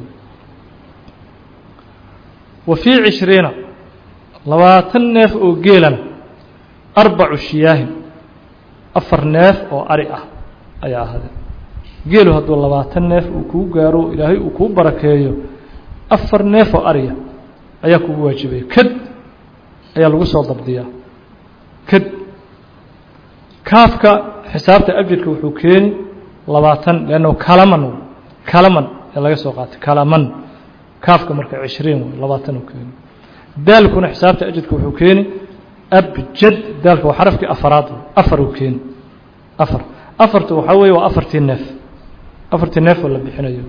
wa fii cishriina labaatan neef oo geelana arbacu shiyaahin afar neef oo ari ah ayaa ahaadeen geelu hadduu labaatan neef uu kuu gaaro ilaahay uu kuu barakeeyo afar neef oo ariya ayaa kugu waajibaya kad ayaa lagu soo dabdiyaa kad kaafka xisaabta abjadka wuxuu keeni labaatan leannahu kalaman kalaman ee laga soo qaatay kalaman kaafka marka cishriin wey labaatan uu keeni daalkuna xisaabta ajadka wuxuu keeni abjad daalka waa xarafkii afaraad afar uu keeni afar afartu waxaa weeye waa afartii neef afartii neef oo la bixinayo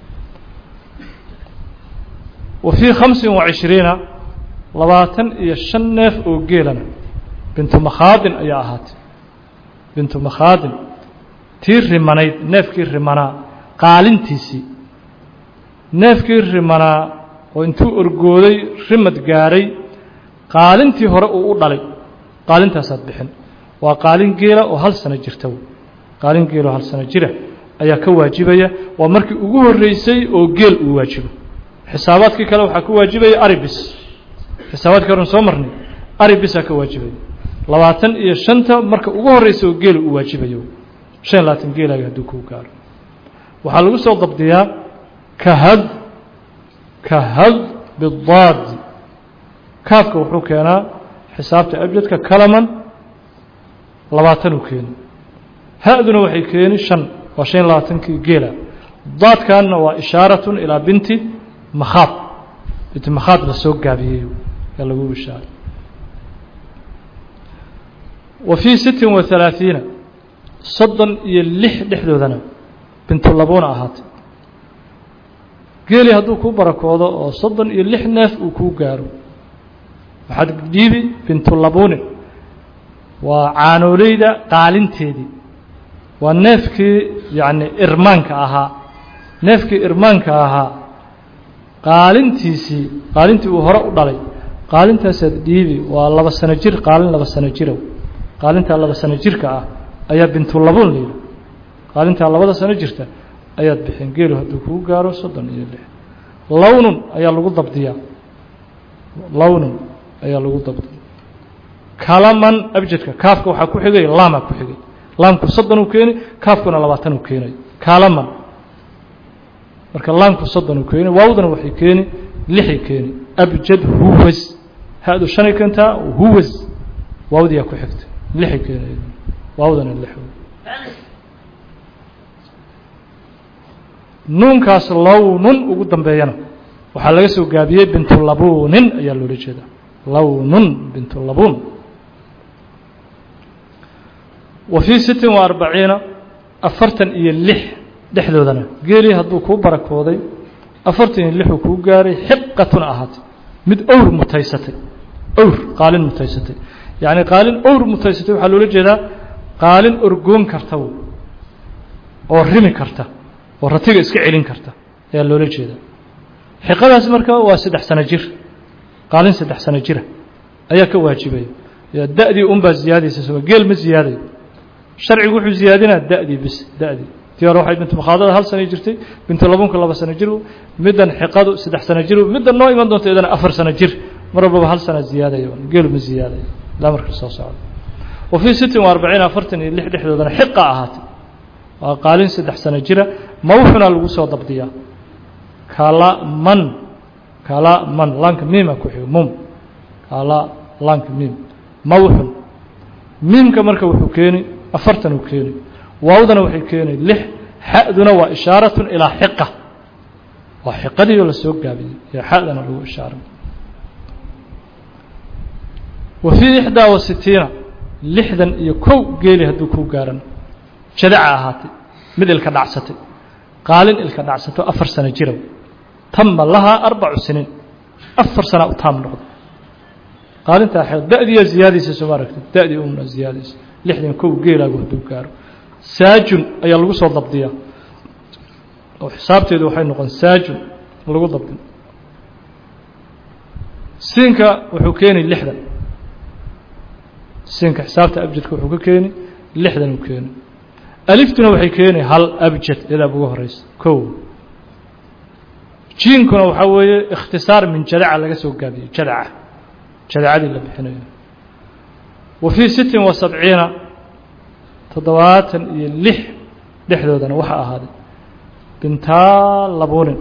wa fii khamsin wa cishriina labaatan iyo shan neef oo geelana bintu makhaadin ayaa ahaatay bintu makhaadin tii rimanayd neefkii rimanaa qaalintiisii neefkii rimanaa oo intuu orgooday rimad gaaray qaalintii hore uu u dhalay qaalintaasaad bixin waa qaalin geela oo hal sano jirta qaalin geela oo hal sano jira ayaa ka waajibaya waa markii ugu horreysay oo geel uu waajibo xisaabaadkii kale waxaa ka waajibaya aribis xisaabaadkii horen soo marnay aribisaa ka waajibaya labaatan iyo shanta marka ugu horreysa oo geela uu waajibayo shan iyo labaatan geelaaga hadduu kuu gaaro waxaa lagu soo dabdiyaa kahad kahad bidaadi kaafka wuxuu keenaa xisaabta abjadka kalaman labaatan uu keeni ha-duna waxay keeni shan waa shan iyo labaatankii geela daadkanna waa ishaaratun ilaa binti makhaad binti makhaad la soo gaabiyey yaa lagu ishaaray wa fii sittin wa halaaثiina soddon iyo lix dhexdoodana bintulabuuna ahaatay geeli hadduu kuu barakoodo oo soddon iyo lix neef uu kuu gaaro waxaad dhiibi bintulabuunin waa caanooleyda qaalinteedii waa neefkii yacni irmaanka ahaa neefkii irmaanka ahaa qaalintiisii qaalintii uu hore u dhalay qaalintaasaad dhiibi waa laba sano jir qaalin laba sano jirow qaalintaa laba sano jirka ah ayaa bintulabuun la yidhi qaalintaa labada sano jirta ayaad bixin geelu hadduu kuu gaaro soddon iyo lix lownun ayaa lagu dabdiyaa lownun ayaa lagu dabdiya kalaman abjadka kaafka waxaa ku xigay laamaa ku xigay laamku soddon uu keeni kaafkuna labaatan uu keenay kalaman marka laamku soddon uu keeni waawdana waxay keeni lixay keeni abjad huwas ha-du shanay keentaa huwas waawdiyaa ku xigta lixay keeni waawdana lix nuunkaas lownun ugu dambeeyana waxaa laga soo gaabiyey bintulabuunin ayaa loola jeeda lownun bintulabuun wa fii sittin wa arbaciina afartan iyo lix dhexdoodana geelii hadduu kuu barakooday afartan iyo lixuu kuu gaaray xiqatun ahaatay mid owr mutaysatay owr qaalin mutaysatay yacni qaalin owr mutaysatay waxaa loola jeedaa qaalin orgoon karta oo rimi karta oo ratiga iska celin karta ayaa loola jeedaa xiqadaas marka waa saddex sano jir qaalin saddex sano jira ayaa ka waajibaya da-dii unbaa ziyaadaysa soo geel ma ziyaadayo sharcigu wuxuu ziyaadinaa da-dii bis da-dii tii hore waxay bintu makhaadada hal sano jirtay bintu labunka laba sano jir middan xiqadu saddex sano jir middan noo iman doonta iyadana afar sano jir mar walbaba hal sana ziyaadayo geelu ma ziyaadayo ilaa marka soo socdo wa fii sittin wa arbaciin afartan iyo lix dhexdoodana xiqa ahaatay waa qaalin saddex sano jira mawxuna lagu soo dabdiyaa kala man kala man laanka miima ku xigo mum kala laanka miim mawxun miimka marka wuxuu keeni afartan uu keeni waawdana waxay keeni lix xa'duna waa ishaaratun ilaa xiqa waa xiqadii oo lasoo gaabiyey iyo xa'dana lagu ishaaray wa fii ixdaa wa sitiina lixdan iyo kow geeli hadduu kuu gaaran jadaca ahaatay mid ilka dhacsatay qaalin ilka dhacsato afar sano jirow tama lahaa arbacu siniin afar sanaa u taam noqda qaalintaa xeed da-diyaa ziyaadaysa sooma aragtid da-dii umna ziyaadaysa lixdan kow geelaagu hadduu gaaro saajun ayaa lagu soo dabdiyaa oo xisaabteedu waxay noqon saajun lagu dabdin siinka wuxuu keeni lixdan siinka xisaabta abjadka wuxuu ka keeni lixdan uu keeni aliftuna waxay keeni hal abjad iyadaa ugu horeysa kow jiinkuna waxaa weeye ikhtisaar min jadaca laga soo gaabiyey jadaca jadacadii la bixinayo wa fii sittin wa sabciina toddobaatan iyo lix dhexdoodana waxaa ahaaday bintaa labuunin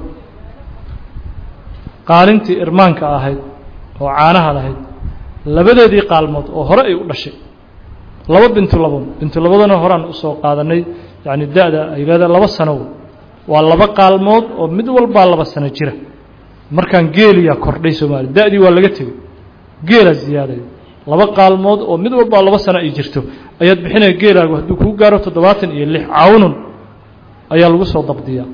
qaalintii irmaanka ahayd oo caanaha lahayd labadeedii qaalmood oo hore ay u dhashay laba bintu labuun bintu labadana horaan usoo qaadanay yacni da-da ay leedahay laba sano waa laba qaalmood oo mid walbaa laba sano jira markaan geeliyaa kordhay soomaaliya da-dii waa laga tegey geelaa ziyaadaya laba qaalmood oo mid walbaa laba sano ay jirto ayaad bixinaya geelaagu hadduu kuu gaaro toddobaatan iyo lix cawnun ayaa lagu soo dabdiyaa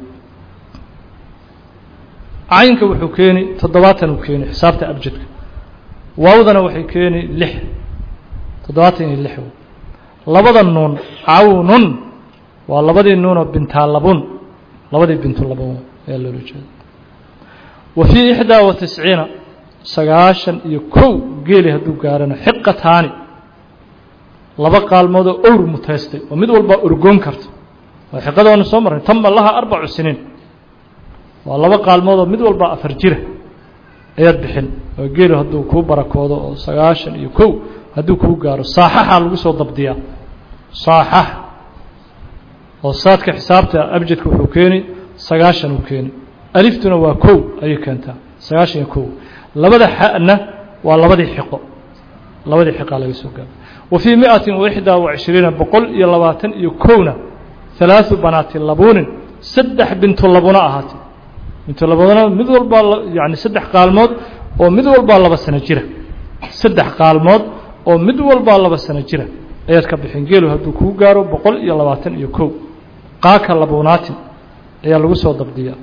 caynka wuxuu keeni toddobaatan uu keeni xisaabta abjadka waawdana waxay keeni lix toddobaatan iyo lix labada nuun cawnun waa labadii nuunoo bintaalabun labadii bintulabun ayaa loola jeeda wa fii ixdaa wa tisciina sagaashan iyo kow geeli hadduu gaarana xiqataani laba qaalmoodoo owr mutaystay oo mid walbaa orgoon karta waa xiqada waanu soo marnay tama laha arbacu siniin waa laba qaalmoodoo mid walbaa afar jira ayaad bixin oo geelu hadduu kuu barakoodo oo sagaashan iyo kow hadduu kuu gaaro saaxaxaa lagu soo dabdiyaa saaxax oo saadka xisaabta abjadka wuxuu keeni sagaashan uu keeni aliftuna waa kow ayay keentaa sagaashan iyo kow labada xa'na waa labadii xiqo labadii xiqaa laga soo gaaro wa fii miatin wa ixdaa wa cishriina boqol iyo labaatan iyo kowna halaaثu banaati labuunin saddex bintu labuna ahaatay bintu labuna mid walbaa yani saddex qaalmood oo mid walbaa laba sano jira saddex qaalmood oo mid walbaa laba sano jira ayaad ka bixin geelu hadduu kuu gaaro boqol iyo labaatan iyo kow qaaka labuunaatin ayaa lagu soo dabdiyaa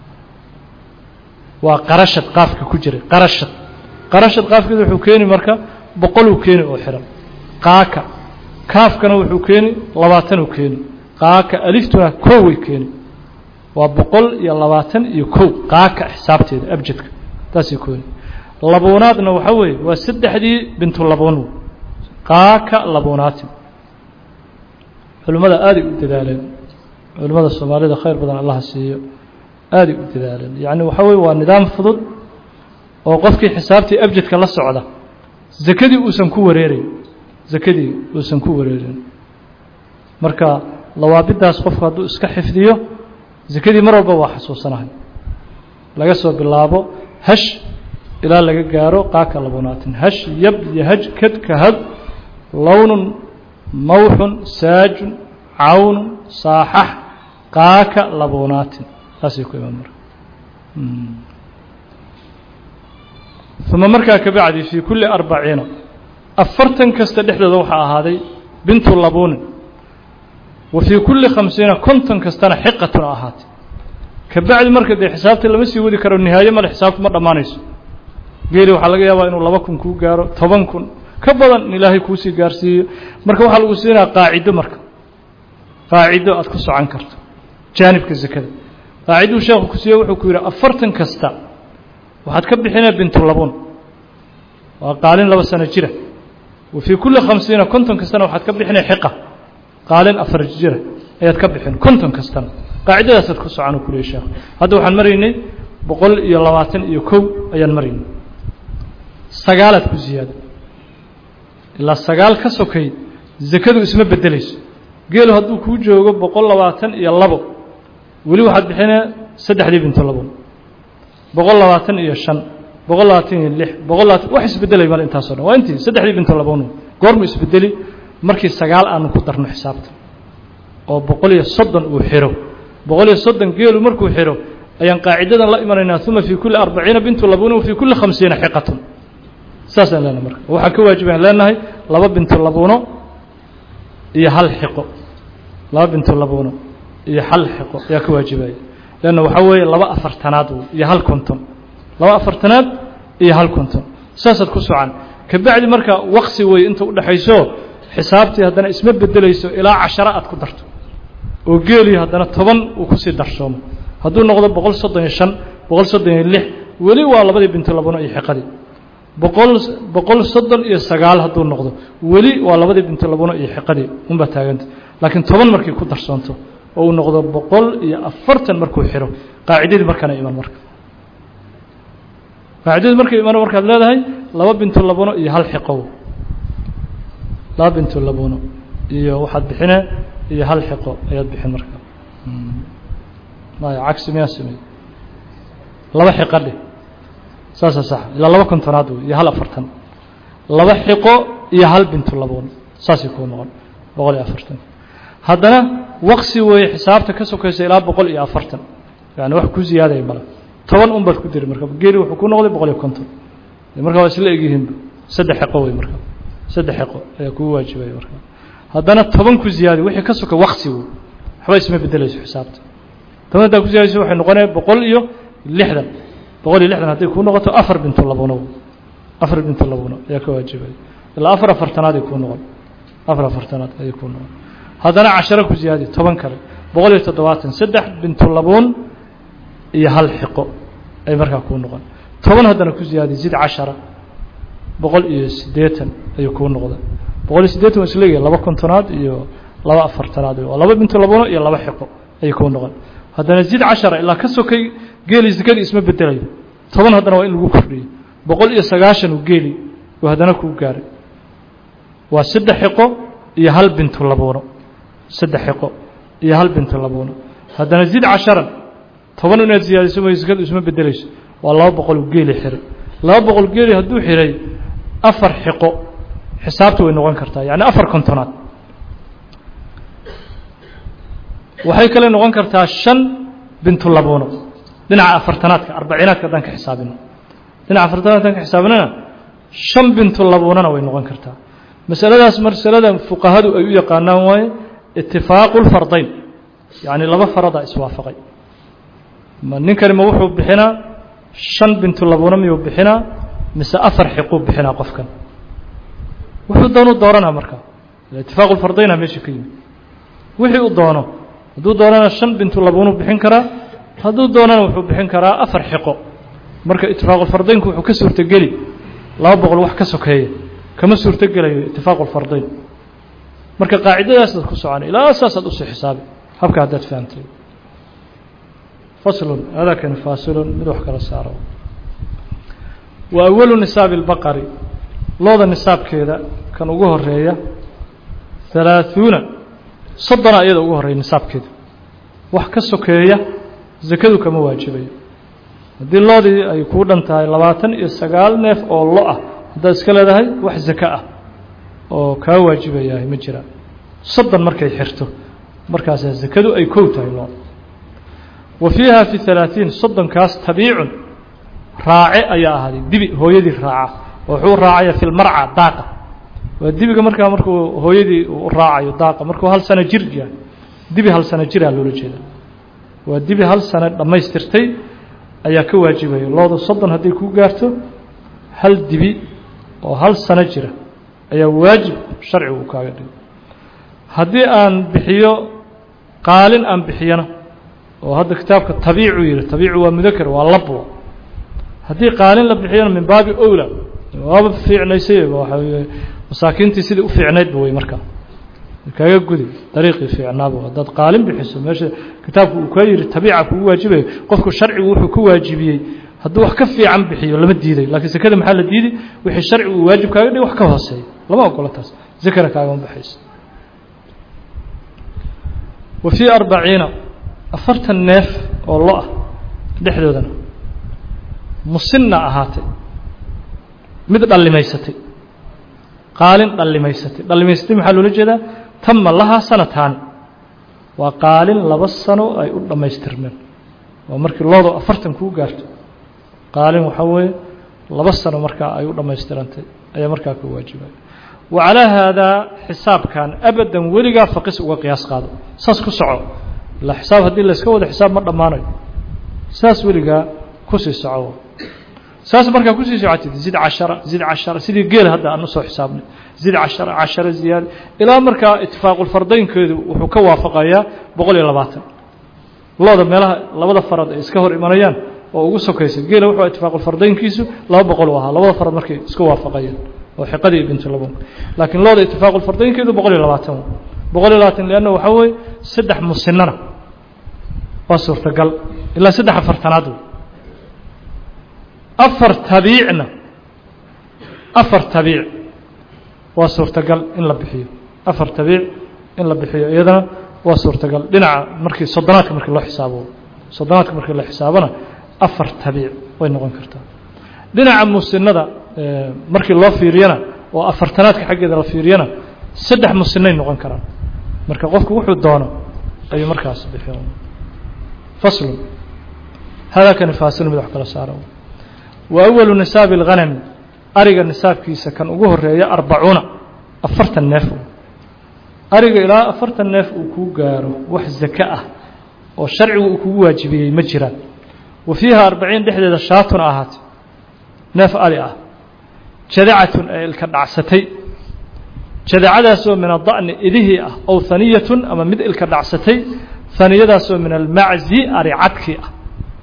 waa qarashad qaafka ku jiray qarashad qarashad qaafkeeda wuxuu keeni marka boqoluu keeni oo xihan qaaka kaafkana wuxuu keeni labaatanuu keeni qaaka aliftuna koway keeni waa boqol iyo labaatan iyo kow qaaka xisaabteeda abjadka taasay keeni labuunaadna waxa weeye waa saddexdii bintulabuun qaaka labuunaatin culimmada aaday u dadaaleen culimmada soomaalida khayr badan allaha siiyo aaday u dadaaleen yacni waxa weye waa nidaam fudud oo qofkii xisaabtii abjadka la socda zakadii uusan ku wareerayn zakadii uusan ku wareerin marka lawaabidaas qofku hadduu iska xifdiyo zakadii mar walba waa xasuusanahay laga soo bilaabo hash ilaa laga gaaro qaaka labunaatin hash yab yahaj kad kahad lownun mawxun saajun cawnun saaxax qaaka labunaatin saasay ku imaan marka uma markaa ka bacdi fii kulli arbaciina afartan kasta dhexdooda waxaa ahaaday bintu labuunin wa fii kulli khamsiina konton kastana xiqatun ahaatay ka bacdi marka dee xisaabta lama sii wadi karo nihaaye male xisaabtu ma dhammaanayso geeli waxaa laga yaabaa inuu laba kun kuu gaaro toban kun ka badan in ilaahay kuusii gaarsiiyo marka waxaa lagu siinaya qaacido marka qaacido aad ku socon karto jaanibka zakada qaaciduu sheekhu ku siiye wuxuu ku yidhi afartan kasta waxaad ka bixinaya bintulabuun waa qaalin laba sano jira wa fii kulli khamsiina konton kastana waxaad ka bixinaya xiqa qaalin afar jira ayaad ka bixin konton kastana qaacidadaasaad ku socon u kuleey sheekh hadda waxaan maraynay boqol iyo labaatan iyo kow ayaan maraynay sagaalaad ku ziyaada ilaa sagaal ka sokay zakadu isma bedelayso geelu hadduu kuu joogo boqol labaatan iyo labo weli waxaad bixinaya saddexdii bintu labuun boqol labaatan iyo shan boqol labaatan iyo lix boqol labaatan wax isbedelay male intaaso dhan waa intii saddexdii bintu labuun goormu isbedeli markii sagaal aanu ku darno xisaabta oo boqol iyo soddon uu xiro boqol iyo soddon geelu markuu xiro ayaan qaacidadan la imanaynaa uma fii kulli arbaciina bintu labuuna wa fii kulli khamsiina xiqatun saasaan leenahay marka waxaa ka waajibayaan leenahay laba bintu labuuno iyo hal xiqo laba bintu labuuno iyo hal xiqo ayaa ka waajibaya leanna waxaa weeye laba afartanaad iyo hal konton laba afartanaad iyo hal konton saasaad ku socan ka bacdi marka waqsi weeye inta udhexayso xisaabtii haddana isma bedelayso ilaa casharo aad ku darto oo geeliyo haddana toban uu kusii darsoomo hadduu noqdo boqol soddon iyo shan boqol soddon iyo lix weli waa labadii bintu labuno iyo xiqadii boqol boqol soddon iyo sagaal hadduu noqdo weli waa labadii bintu labuno iyo xiqadii unbaa taaganta laakiin toban markay ku darsoonto oo uu noqdo boqol iyo afartan markuu xiro qaacidadii markaana iman marka qaacidadii markay iman markaad leedahay laba bintu labuno iyo hal xiqow laba bintu labuno iyo waxaad bixine iyo hal xiqo ayaad bixin marka maya cagsi miyaa samey laba xiqo dheh saasa sax ilaa laba kontonaad wey iyo hal afartan laba xiqo iyo hal bintu laboon saasay kuu noqon boqol iyo afartan haddana waqsi weeye xisaabta ka sokaysa ilaa boqol iyo afartan yani wax ku ziyaadaya male toban un baad ku diri marka geeli wuxuu ku noqday boqol iyo konton marka waa isla egyihiinba saddex xiqo wey marka saddex xiqo ayaa kugu waajibaya marka haddana toban ku ziyaadi wixii ka soka waqsi wey waxba isma bedelayso xisaabta toban haddaa ku ziyaadayso waxay noqonaya boqol iyo lixdan boqol iyo lixdan hadday kuu noqoto afar bintu labuno afar bintu labuno ayaa ka waajibaya ilaa afar afartanaad ay kuu noqon afar afartanaad ayay kuu noqon haddana casharo ku ziyaadi toban kale boqol iyo toddobaatan saddex bintu labuun iyo hal xiqo ay markaa kuu noqon toban haddana ku ziyaadi zid cashara boqol iyo siddeetan ayuu kuu noqda boqol iyo siddeetan waa isleeyahay laba kontonaad iyo laba afartanaad waa laba bintu labuno iyo laba xiqo ayay kuu noqon haddana zid cashara ilaa ka sokay geeli sakadii isma bedelayo toban haddana waa in lagu kordhiyo boqol iyo sagaashan uu geeli uu haddana kuu gaaray waa saddex xiqo iyo hal bintu labuuno saddex xiqo iyo hal bintu labuuno haddana zid casharan toban inaad siyaadiso way sakadu isma bedelayso waa laba boqol uu geeli xiray laba boqol geeli hadduu xiray afar xiqo xisaabta way noqon kartaa yacni afar kontonaad waxay kale noqon kartaa shan bintu labuuno dhinaca afartanaadka arbaciinaadka haddaan ka xisaabino dhinaca afartanaad haddaan ka xisaabinana shan bintu labuunana way noqon kartaa masaladaas masalada fuqahadu ay u yaqaanaan waaye itifaaqu lfardayn yacni laba faradaa iswaafaqay ma ninkani ma wuxuu bixinaa shan bintu labuuna miyuu bixinaa mise afar xiquu bixinaa qofkan wuxuu doonu dooranaa marka itifaaqu lfardayna meesha ka yimid wixii u doono hadduu doonana shan bintu labuunu bixin karaa hadduu doonana wuxuu bixin karaa afar xiqo marka itifaaqulfardaynku wuxuu ka suurtogeli laba boqol wax ka sokeeya kama suurtogelayo itifaaqu lfardayn marka qaacidadaasaad ku socona ilaa saasaad usii xisaabi habka haddaad fahamtay faslun adakani faasilun mid wax kala saaro wa awalu nisaabi اlbaqari looda nisaabkeeda kan ugu horeeya halaaثuuna soddona iyada ugu horreeya nisaabkeeda wax ka sokeeya zakadu kama waajibayo haddii loodii ay kuu dhan tahay labaatan iyo sagaal neef oo lo ah haddaad iska leedahay wax zako ah oo kaa waajibayahay ma jiraan soddon markay xirto markaasaa zakadu ay kow tahay looda wa fiiha fi halaaثiin soddonkaas tabiicun raace ayaa ahaaday dibi hooyadii raaca oo wuxuu raacaya fi lmarca daaqa waa dibiga markaa markuu hooyadii u raacayo daaqa markuu hal sano jir yahay dibi hal sano jiraa loola jeeda waa dibi hal sano dhammaystirtay ayaa ka waajibaya loodu soddon hadday kuu gaarto hal dibi oo hal sano jira ayaa waajib sharcigu uu kaaga dhigo haddii aan bixiyo qaalin aan bixiyana oo hadda kitaabka tabiicu yihi tabiicu waa mudaker waa labwa haddii qaalin la bixiyana min baabi owla waaba fiicnaysay waxa masaakiintii sidii u fiicnaydba wey markaa kaaga gudi dariiqii fiicnaaba haddaad qaalin bixiso meesha kitaabku uu kaa yihi tabiica kugu waajibayo qofku sharcigu wuxuu ku waajibiyey hadduu wax ka fiican bixiyo lama diiday laakiin sakada maxaa la diiday wixii sharcigu uu waajib kaaga dhig wax ka hooseeya lama ogola taas zakana kaagama baxayso wa fii arbaciina afartan neef oo lo ah dhexdoodana musinna ahaatay mid dhallimaysatay qaalin dhallimaysatay dhallimaysatay maxaa loola jeedaa tama lahaa sanataani waa qaalin laba sano ay u dhammaystirmeen waa markii loodo afartan kuu gaarto qaalin waxaa weeye laba sano markaa ay u dhammaystirantay ayaa markaa ka waajibaya wa calaa haadaa xisaabkan abadan weligaa faqis uga qiyaas qaado saas ku soco ilaa xisaab haddii layska wado xisaab ma dhammaanayo saas weligaa kusii soco saas markaa kusii socotid zid cashara zid cashara sidii geel hadda aan usoo xisaabnay zid cashara cashara ziyaada ilaa markaa itifaaqulfardaynkeedu wuxuu ka waafaqayaa boqol iyo labaatan looda meelaha labada farad ay iska hor imanayaan oo ugu sokaysa geela wuxuu itifaaqulfardaynkiisu laba boqol u ahaa labada farad markay iska waafaqayeen oo xiqadii bintulabun laakiin looda itifaaqulfardaynkeedu boqol iyo labaatan boqol iyo labaatan leanna waxaa weeye saddex musinana waa suurtagal ilaa saddex afartanaad wey afar tabiicna afar tabiic waa suurtagal in la bixiyo afar tabiic in la bixiyo iyadana waa suurtagal dhinaca markii soddonaadka markii loo xisaabo soddonaadka markii la xisaabona afar tabiic way noqon kartaa dhinaca musinada markii loo fiiriyana oo afartanaadka xaggeeda la fiiriyana saddex musinay noqon karaan marka qofku wuxuu doono ayuu markaas bixiyo faslun hada kani faasil mid wax kala saara wa awalu nisaabi اlghanami ariga nisaabkiisa kan ugu horeeya arbacuuna afartan neef ariga ilaa afartan neef uu kuu gaaro wax zake ah oo sharcigu uu kugu waajibiyey ma jiraan wa fiiha arbaciin dhexdeeda shaatun ahaatay neef ari ah jadacatun ee ilka dhacsatay jadacadaasoo min ada'ni idihii ah ow haniyatun ama mid ilka dhacsatay haniyadaasoo min almaczi ari cadkii ah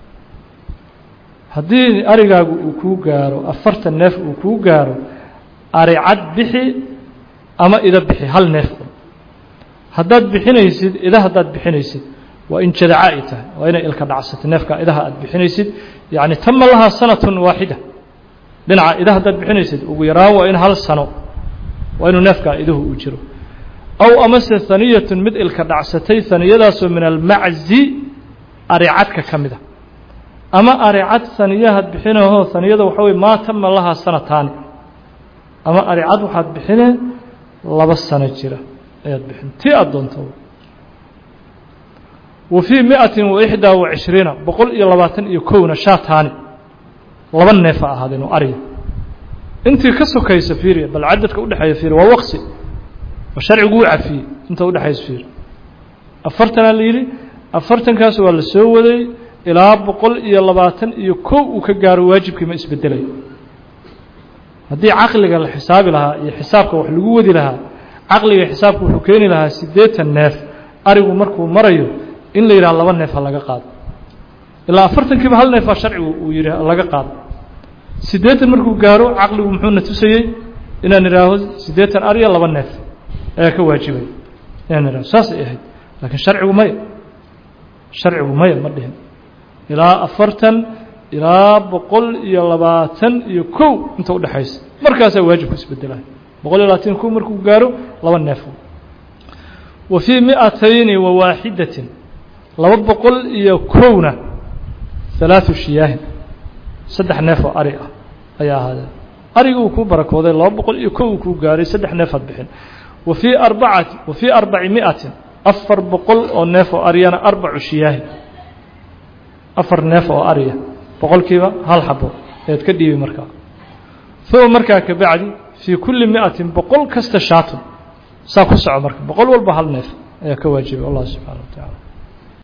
haddii arigaagu uu kuu gaaro afartan neef uu kuu gaaro ari cad bixi ama ida bixi hal neef haddaad bixinaysid ida haddaad bixinaysid waa in jadaca ay tahay waa inay ilka dhacsatay neefka idaha aad bixinaysid yacni tama lahaa sanatun waaxida dhinaca ida haddaad bixinaysid ugu yaraan waa in hal sano waa inuu neefkaa iduhu uu jiro aw amase haniyatun mid ilka dhacsatay haniyadaasoo min almaczi aricadka ka mid a ama aricad haniyahaad bixinahoo haniyada waxa weye maa tama lahaa sanataani ama aricad waxaad bixinee laba sano jira ayaad bixin tii aad doonto wa fii miatin wa ixdaa wa cishriina boqol iyo labaatan iyo kowna shaataani laba neefa ahaadeen oo ariga intii ka sokaysa fiiriya bal cadadka udhexeeya fiiriya waa waqsi oo sharcigu u cafiyey inta udhexaysa fiiri afartanaa la yidhi afartankaas waa la soo waday ilaa boqol iyo labaatan iyo kow uu ka gaaro waajibkii ma isbedelayo haddii caqliga la xisaabi lahaa iyo xisaabka wax lagu wadi lahaa caqliga xisaabka wuxuu keeni lahaa siddeetan neef arigu markuu marayo in la yidhaha laba neef ha laga qaado ilaa afartankiiba hal neefaa sharcigu uu yidhi laga qaado siddeetan markuu gaaro caqligu muxuuna tusayey inaan idhaaho siddeetan ariya laba neef ayaa ka waajibay inaan idhaho saasay ahayd laakiin sharcigu maya sharcigu maya ma dhihin ilaa afartan ilaa boqol iyo labaatan iyo kow inta udhexaysa markaasaa waajibku isbedelaya boqol iyo labaatan kow markuu gaaro laba neef wa fii miatayni wa waaxidatin laba boqol iyo kowna halaatu shiyaahin saddex neef oo ari ah ayaa ahaadeen ariga uu kuu barakooday laba boqol iyo kow uu kuu gaaray saddex neefaad bixin wa fii arbacati wa fii arbaci miatin afar boqol oo neef oo ariyana arbacu shiyaahin afar neef oo ariya boqolkiiba hal xabo ayaad ka dhiibi markaa uma markaa ka bacdi fii kulli miatin boqol kasta shaatun saa ku soco marka boqol walba hal neef ayaa ka waajibay allah subxana wa tacaala